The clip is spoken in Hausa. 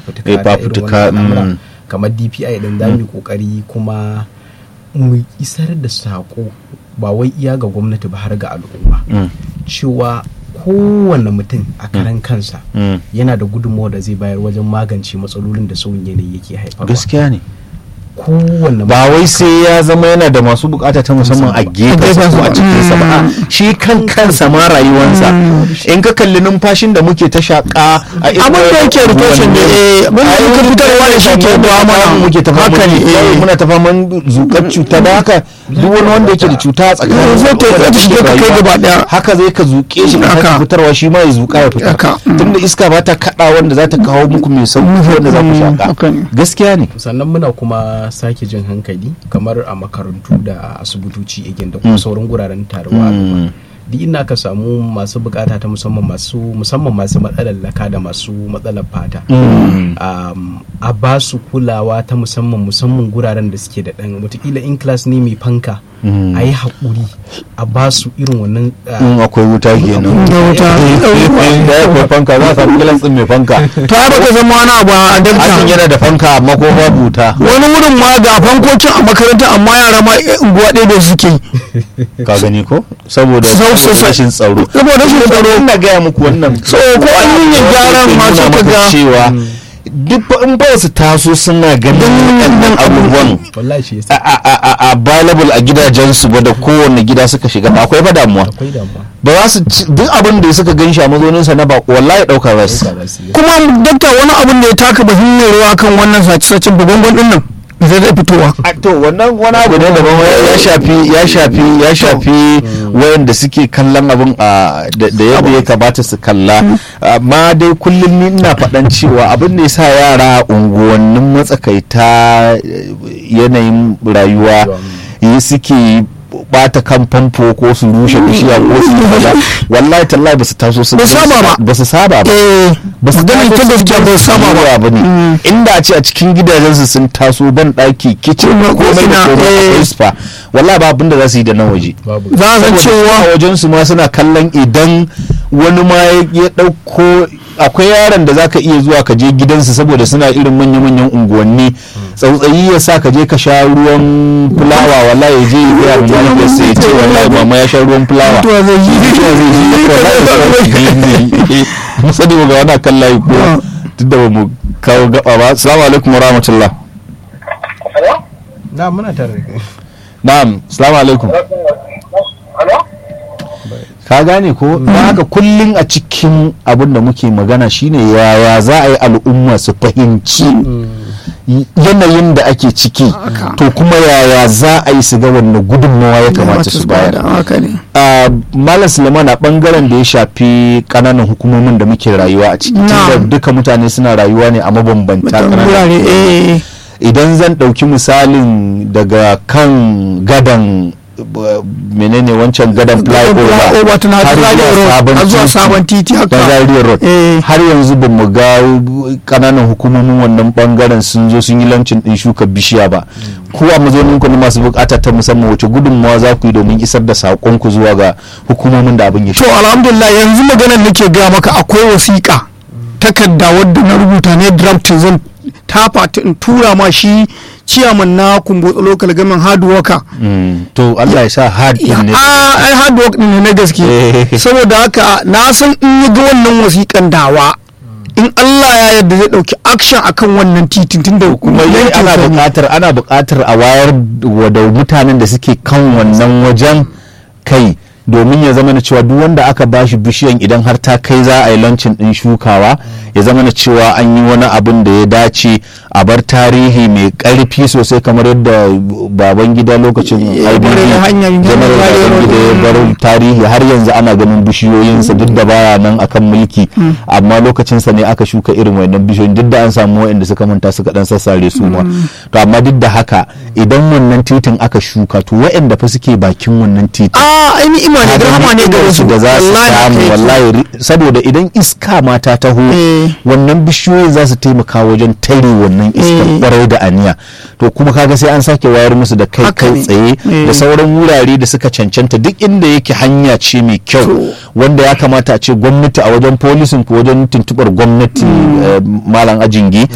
fafutuka Eh, da irin fafutuka, wannan al'amura. mm. kamar DPI din za mu yi kokari kuma mu isar da sako ba wai iya ga gwamnati ba har ga al'umma Mm. cewa kowane mutum a karan kansa Mm. yana da gudunmawa da zai bayar wajen magance matsalolin da sauyin yanayi yake haifarwa gaskiya ne kowane ba wai sai ya zama yana da masu bukata ta musamman a gefensa ko a cikinsa ba a shi kan kansa ma rayuwansa in ka kalli numfashin da muke ta shaƙa a irin abin da yake rotation ne eh abin da a yake fitarwa da shi ke ba mana muke ta haka fama ne eh muna ta faman zukar cuta da haka duk wani wanda yake da cuta a tsakanin Zai ta- zai ta shige ka kai gaba daya. haka zai ka zuke shi ka Haka. sake fitarwa shi ma ya zuka ya fita Haka. Mm. tunda iska ba ta kada wanda za ta kawo muku mai sauki wanda za ku Mm, haka shaka ne. gaskiya ne sannan muna kuma sake jin hankali kamar a makarantu da asibitoci again da kuma sauran guraren taruwa Mm. duk ina ka samu masu bukata ta musamman masu musamman masu matsalar laka da masu matsalar fata Mm. um, a ba su kulawa ta musamman musamman guraren da suke da ɗan watakila in class ne mai fanka Mm. a yi haƙuri a ba su irin wannan uh, in akwai wuta kenan da wuta da ya akwai fanka za a samu kilan tsin mai fanka to ai baka zama wani abu a hakan dakta yana da fanka amma ko babu wuta wani wurin ma ga fankokin a makaranta amma yara ma eh, unguwa ɗaya da suke yi ka gani ko saboda Sau- sau- saboda sau- rashin tsaro saboda rashin tsaro ina gaya muku wannan so ko an yi yin gyaran ma sai ka ga cewa duk fa in ba su taso suna ganin waɗannan abubuwan wallahi shi a- yasa a- a- a- available a gidajensu ba da kowane gida suka shiga ba akwai ba damuwa akwai damuwa ba za su ci- duk abin da suka gan shi a mazauninsa na bako wallahi ɗaukar rasu Ɗauka za su yi. kuma dakta wani abin da ya taka muhimmiyar rawa kan wannan sace-sacen bugongon din nan zai zai fitowa a to wannan wani abu ne daban ya ya shafi ya shafi ya shafi wayanda suke kallon abin a da da yadda ya kamata su kalla amma dai kullum ni ina faɗan cewa abin da yasa yara a unguwannin matsakaita eh, yanayin rayuwa yi suke bata kan famfo ko su rushe bishiya ko su yi kaza wallahi tallahi ba su taso su Ba su saba ba. ba su saba ba eh ba su maganin ta gaskiya ba su saba ba ba ne inda a ce a cikin gidajensu sun taso ban ɗaki kicin Kuma komai da kofina, komai eh. akwai spa wallahi ba abin da za su yi da nan waje babu za a san Saboda cewa a wajen su ma suna kallon idan wani ma ya- ya ɗauko akwai yaron da zaka iya zuwa ka je gidansu saboda suna irin manya-manyan unguwanni tsautsayi ya sa ka je ka sha ruwan fulawa wallahi ya je ya gaya ma mahaifiyarsa ya ce wallahi mama ya sha ruwan fulawa mutuwa zai yi mutuwa zai yi wallahi zai yi musadi ga wani kan layi ko duk da ba mu kawo gaba ba assalamu alaikum wa rahmatullah na muna tare da kai na'am assalamu alaikum ka gane ko don haka kullum a cikin abin da muke magana shine yaya za a yi al'umma su fahimci yanayin da ake ciki to kuma yaya za a yi su ga wanne gudunmawa ya kamata su bayar haka ne a malam suleiman a bangaren da ya shafi kananan hukumomin da muke rayuwa a ciki Na'am. tunda duka mutane suna rayuwa ne a mabambanta ƙananan wurare eh idan zan ɗauki misalin daga kan gadan b- menene wancan gadan flyover flyover tana har Zaria zuwa Road, sabon har zuwa titi sabon titi haka. na Zaria Road. Eh. har yanzu ba mu ga kananan hukumomin wannan bangaren sun zo sun yi lancin din shuka bishiya ba ku a mazaunin ku na masu bukata ta musamman wace gudunmawa za ku yi domin isar da saƙon ku zuwa ga hukumomin da abin ya to shafa alhamdulillah yanzu maganar nake gaya maka akwai wasiƙa takarda wadda na rubuta ne drafting zan tafa ta in tura ma shi ciyaman na kumbotsa local government hard worker Mm, to Allah ya sa hard din ne a ai hard work ne na gaske Eh. saboda haka na san in ya ga wannan wasiƙan dawa in Allah ya yarda zai ɗauki action akan wannan titin tun da kuma dai ana yankin sa ne. buƙatar ana buƙatar a wayar wa da mutanen da suke kan wannan wajen kai domin ya zama na cewa duk wanda aka bashi bishiyan idan har ta kai za a yi lancin din shukawa ya zama na cewa an yi wani abin da ya dace a bar tarihi mai ƙarfi sosai kamar yadda baban gida lokacin Ya IBB bar hanyar General Zaria Road. Babangida ya bar tarihi har yanzu ana ganin bishiyoyinsa duk da baya nan akan mulki amma lokacinsa ne aka shuka irin wannan bishiyoyin duk da an samu waɗanda suka manta suka dan sassare su ma to amma duk da haka idan wannan titin aka shuka to waɗanda fa suke bakin wannan titin a ai ni'ima ne kaga rahama ne ga ni'imar wasu su da za su Wallahi haka samu yake. wallahi ri- saboda idan iska ma ta taho Eh. wannan bishiyoyin za su taimaka wajen tare wannan iskar Eh. kwarai da aniya to kuma kaga sai an sake wayar musu da kai Haka kai ne. tsaye Eh. da sauran wurare da suka cancanta duk inda yake hanya ce mai kyau To. wanda ya kamata a ce gwamnati a wajen polisin ko wajen tuntubar gwamnati eh, malam ajingi